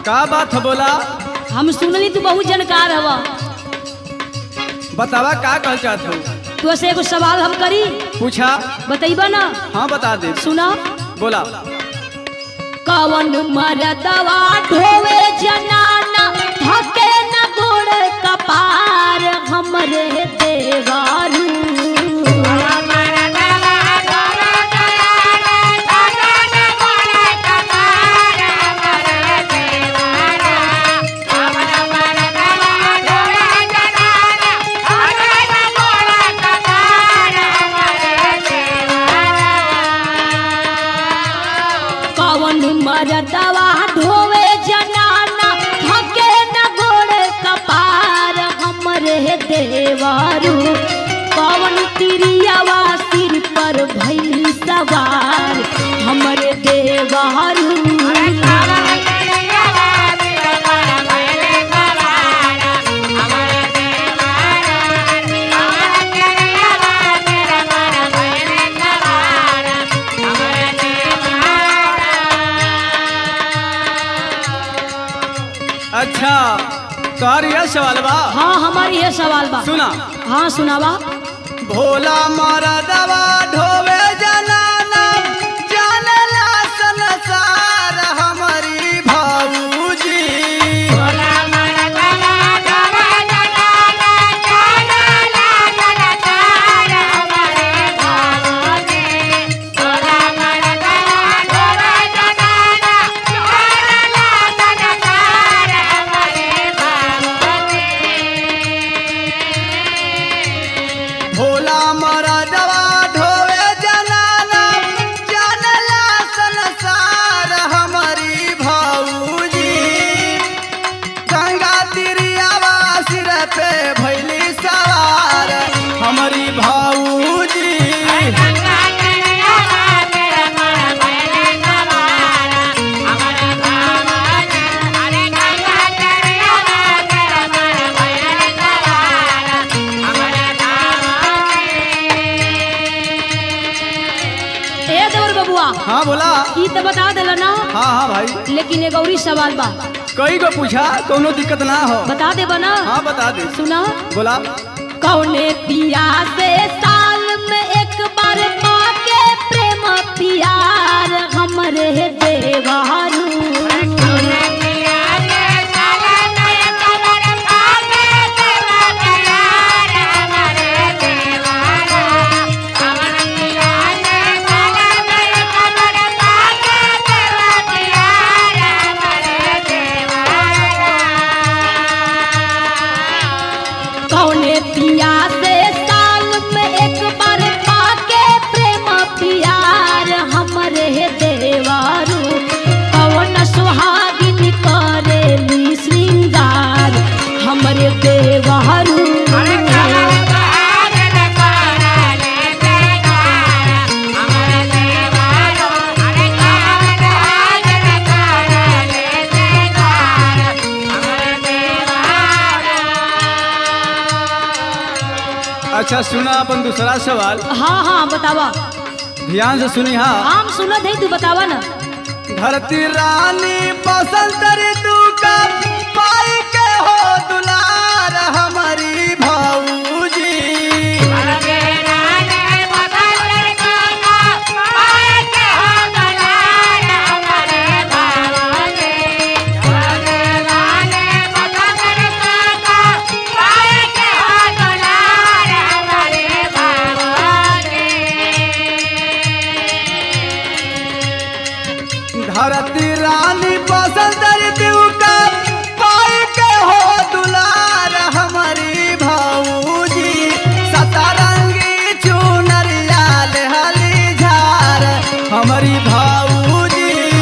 का बात है बोला हम सुनली तू बहुत जानकार हवा बतावा का कहल चाहत हो तो से एगो सवाल हम करी पूछा बतैबा ना हाँ बता दे सुना बोला कवन मरदवा ढोवे जनाना धके न गोड़ कपार हमरे देवारू कवन मरदवा ढोवे जनाना धके न गोड़ कपार हमरे देवारू कवन तिरियावा सिर पर भैली सवार हमरे देवारू अच्छा तोहर यह सवाल बा हाँ हमारी ये सवाल बा सुना हाँ सुनावा भोला मरदवा ढोवे जनाना जानला संसार हमारी भाऊजी भोला मरदवा ढोवे जनाना जानला संसार हमारी भाऊजी गंगा तिरियावा सिर पे भैली सवार हमारी भाऊजी ए देवर बबुआ हाँ बोला ई तो बता देला ना हाँ हाँ भाई लेकिन एक और ही सवाल बा कई को पूछा कोनो दिक्कत ना हो बता देबा ना हाँ बता दे सुना बोला कौने पिया से साल में एक बार पाके प्रेम पियार हमरे देवारू कौने पिया से साल में एक बार पाके प्रेम पियार हमरे देवारू कौन सुहागिन करेली श्रृंगार हमरे देवारू अच्छा सुना अपन दूसरा सवाल हाँ हाँ बतावा ध्यान से सुनी हाँ हम सुनत है तू बतावा ना धरती रानी बसंत ऋतु का पाई के हो दुलार हमारी भाऊजी धरती रानी बसंत ऋतु का पाई के हो दुलार हमारी भाऊजी सतरंगी चुनरिया हली झार हमारी भाऊजी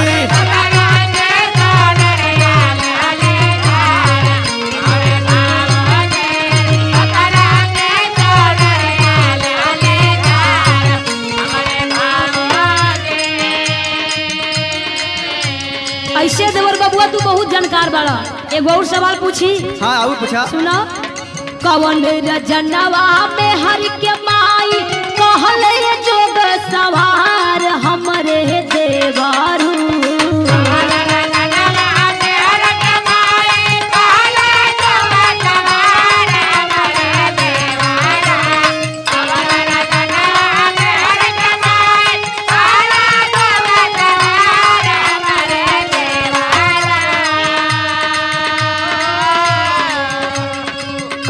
ऐसे देवर बबुआ तू बहुत जानकार बाड़ा एगो और सवाल पूछी हाँ आऊ पूछा सुना कवन रजनवा में हर के माई कहले जोग सवार हमरे देवारू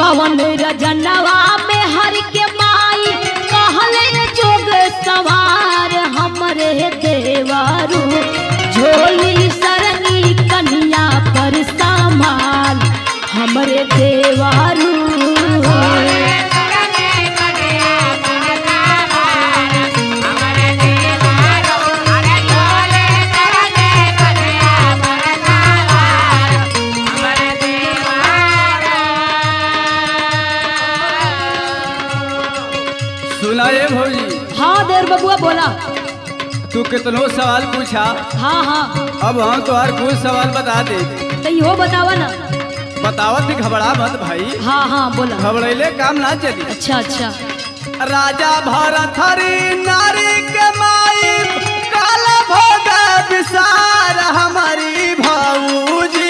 कवन रजनवा में हर के माई कहले जोग सवार हमरे देवारू झोली सरनी कन्या पर सामाल हमरे देवारू सुना ये भौजी हाँ देर बबुआ बोला तू कितनो सवाल पूछा हाँ हाँ अब हम तोहर कुछ सवाल बता दे तो इहो बतावा ना बतावत ही घबरा मत भाई हाँ हाँ बोला घबरैले काम ना चली अच्छा अच्छा राजा भरत हरि नारी के माई काल भोग विसार हमारी भाऊजी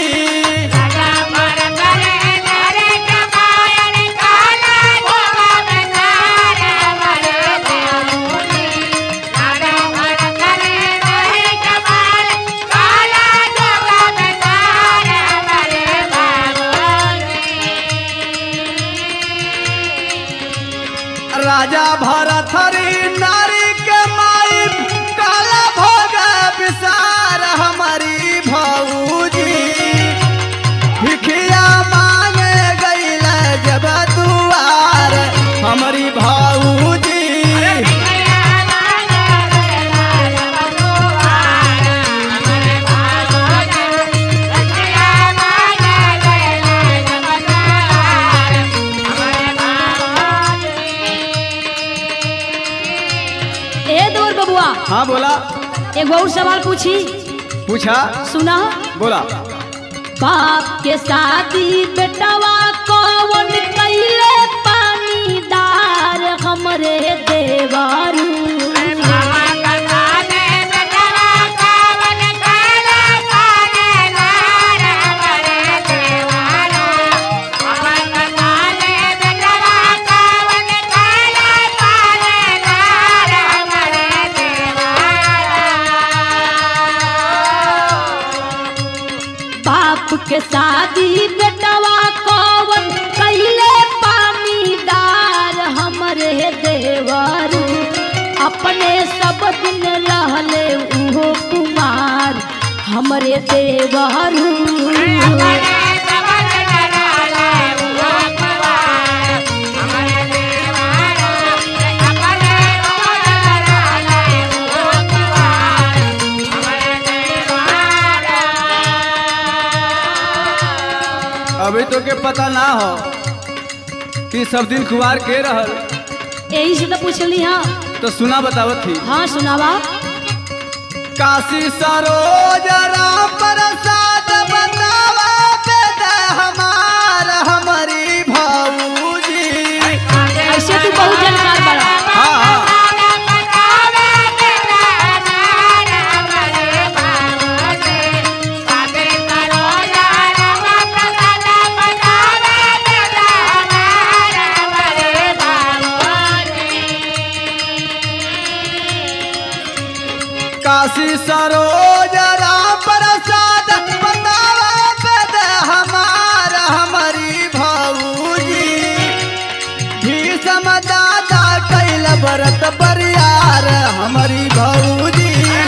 राजा भरत हरि नारी के माई काल भोग विसार हमारी भाऊजी भिखिया मांगे गईल जब दुआर हमारी भाऊजी ए दूर बबुआ हाँ बोला एक और सवाल पूछी पूछा सुना बोला बाप के शादी बेटवा कौन कैले पानीदार हमरे देवारू बाप के शादी बेटवा कौन कैले पानीदार हमरे देवारू अपने सब दिन रहले उहो कुमार हमरे देवारू अभी तो के पता ना हो कि सब दिन कुवार के रहल यही से तो पूछली हाँ तो सुना बतावत थी हाँ सुनावा काशी सरोज राम प्रसाद बतावा बेद हमार हमारी भाऊजी ऐसे तू बहुत जानकार बड़ा हाँ हाँ काशी सरोज राम प्रसाद बतावा बेद हमार हमारी भाऊजी भीषम दादा कैल बरत बरियार हमारी भाऊजी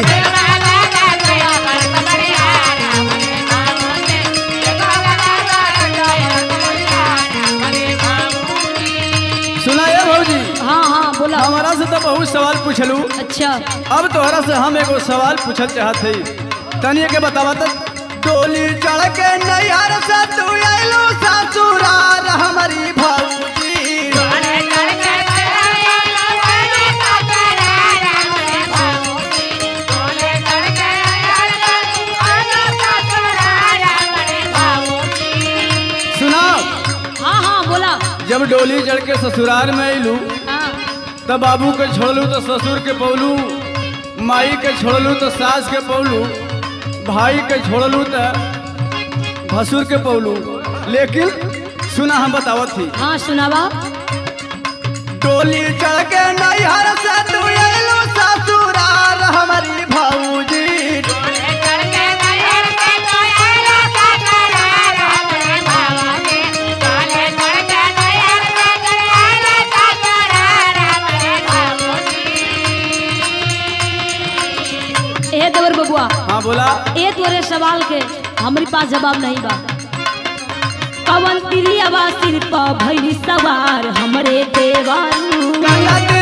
सुना ये भाऊजी हाँ हाँ बोला हमारा से तो बहुत सवाल पूछलू अच्छा अब तोहरा से हम एगो सवाल पूछल चाहत हई तनिए के बतावा तो डोली चढ़ के नैहर से तू आइलू ससुराल हमारी भाऊजी सुना हाँ हाँ बोला जब डोली चढ़ के ससुराल में अइलू हाँ तब बाबू के छोड़लू तो ससुर के पौलू माई के छोड़लू तो सास के पौलू भाई के छोड़लू तो भसुर के पौलू लेकिन सुना हम बतावत थी हाँ सुनावा डोली चढ़ के नैहर से तू अइलू ससुराल हमारी भाऊजी सवाल के हमारे पास जवाब नहीं बा कवन तिरियावा सिर पर भैली सवार हमरे देवारू गंगा